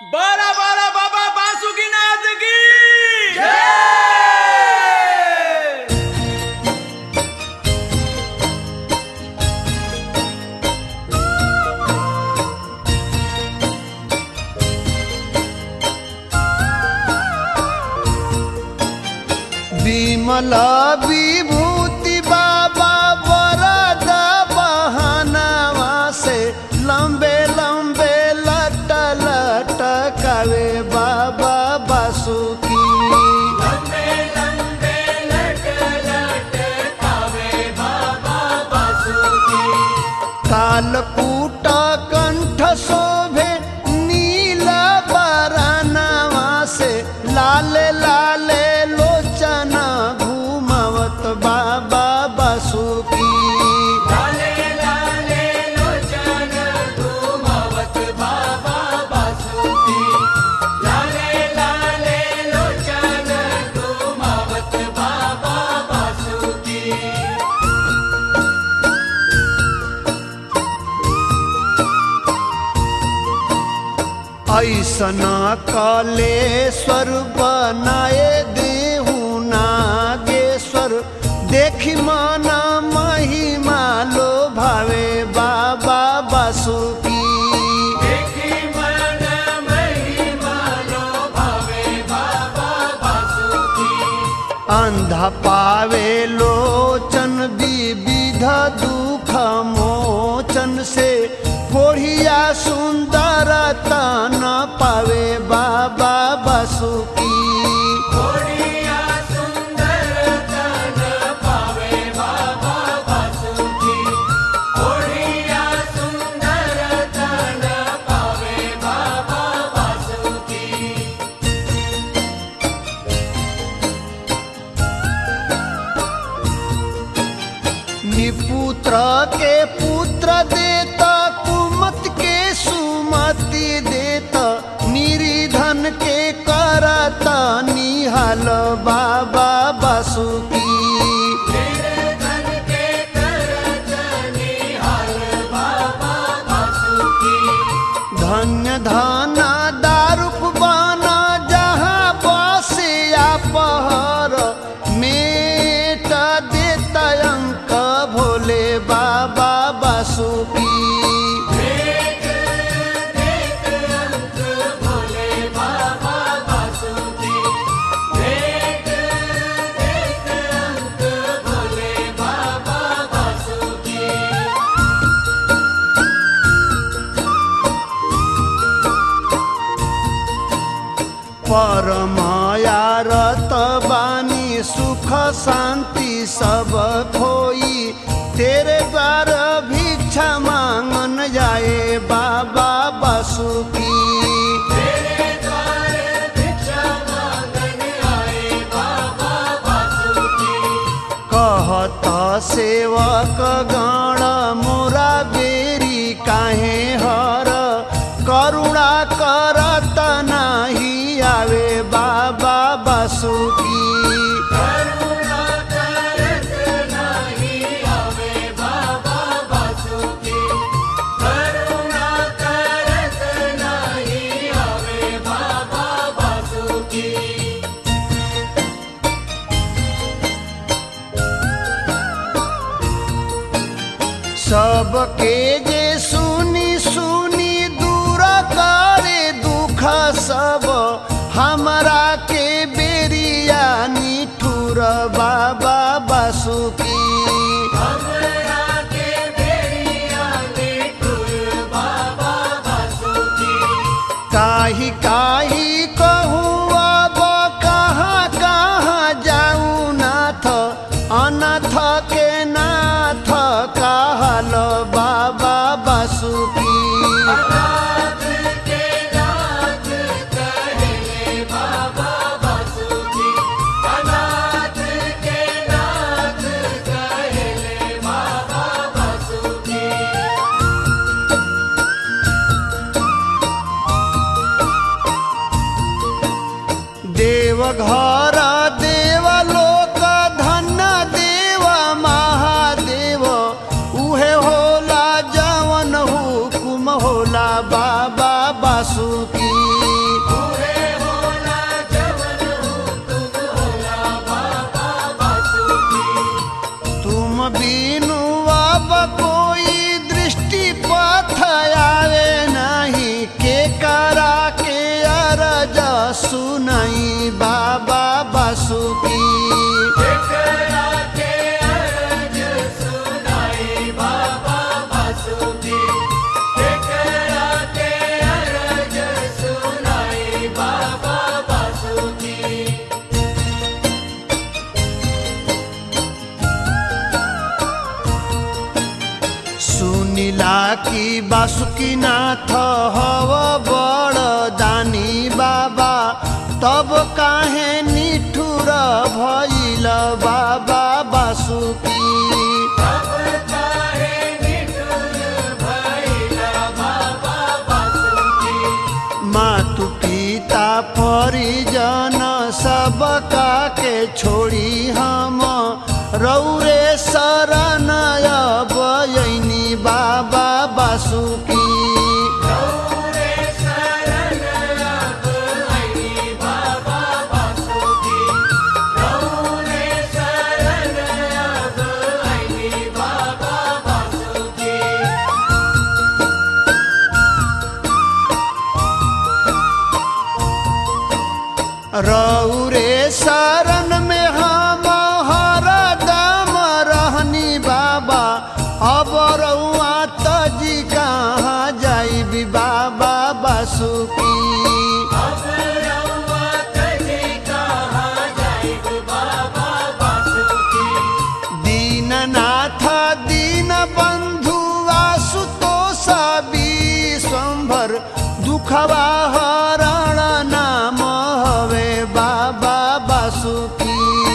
बड़ा बड़ा बाबा बासुकीनाथ की विमल विभूति बाबा वरद बहनवा से लंबे लंबे लट लट कवे बाबा बासुकी कालकूट कंठ शोभे नील बरनवा से लाल लाल लोचन घूमवत बाबा बासुकी ऐसन कलेश्वर बनाए देहु नागेश्वर देखी मन महिमा लो भावे बाबा बासुकी अंधा पावे लोचन विविध दुख मोचन से कोढ़िया सुंदर तन पावे बाबा बासुकी निपुत्र के पुत्र देता कुमत के सुमति देता निरिधन के करता निहाल बाबा बासुकी धन्य धना दारुक बना जहाँ बसिया पहर मेट देता अंक भोले बाबा बासुकी परमाया रत बानी सुख शांति सब खोई तेरे द्वार भिक्षा मांगन जाए बाबा बासुकी कहत सेवक गण मोरा बेरी काहे हर करुणा करत नाही आवे बाबा बासुकी सबके जे सुनी सुनी दूर करे दुख सब हमरा के बेरिया निठुर बाबा बासुकी काही काही कहूँ अब कहाँ कहाँ जाऊँ नाथ अनाथ के नाथ कहल बाबा बासुकी देवघर देवलोक धन्य देव महादेव उहे होला जवन हुकुम होला बाबा बासुकी बासुकीनाथ हव बड़ दानी बाबा तब काहे निठुर भइल बाबा बासुकी मातु पिता परिजन सबका के छोड़ी हम रौरे शरण बयनी बाबा बासुकी रौरे शरण में हम हरदम रहनी बाबा अब रउआ तजी कहाँ जाइबी बाबा बासुकी दीननाथ दीन बंधु आशुतोष विश्वम्भर दुखवा हरण नाम हवे बाबा बासुकी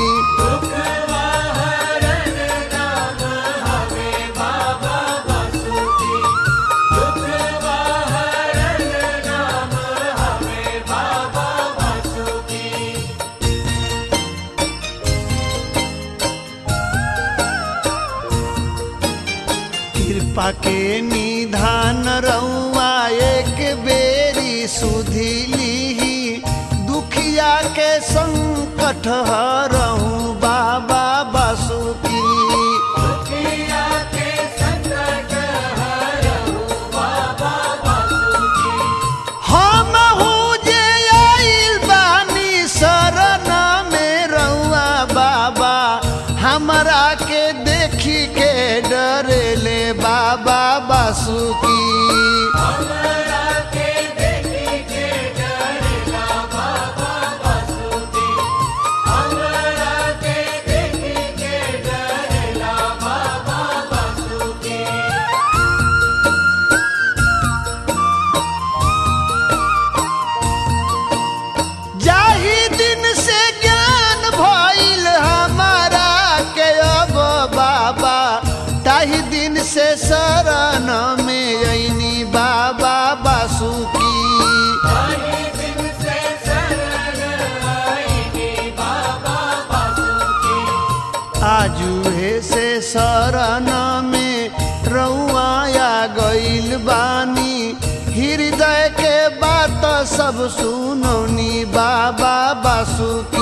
कृपा के निधान रउआ एक बेरी सुधी लीही दुखिया के संकट हरहूँ बाबा बासुकी हम हूँ जे आइल बानी शरण में रउआ बाबा हमरा के देखी के डरेले बाबा बासुकी जाही दिन से ज्ञान भइल हमारा के अब बाबा ताही दिन से शरण में अइनी बाबा बासुकी आजुहे से शरण में रउआ गइल बानी हृदय के बात सब सुनौनी बाबा बासुकी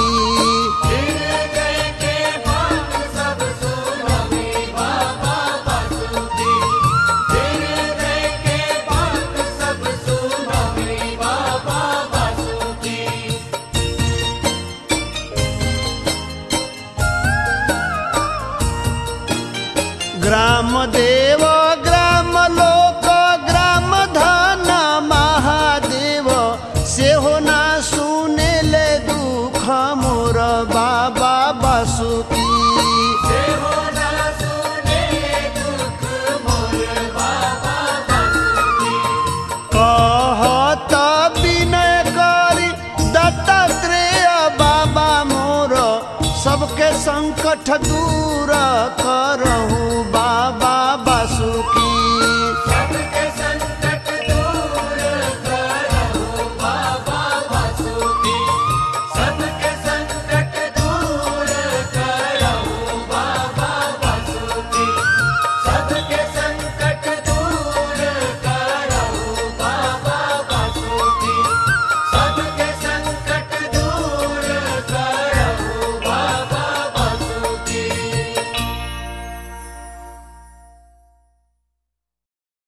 ग्राम देव ग्राम लोक ग्राम धन महादेव सेहो ना सुने ले दुख मोर बाबा बासुकी कहत विनय करी दत्तात्रेय बाबा मोर सबके संकट दूर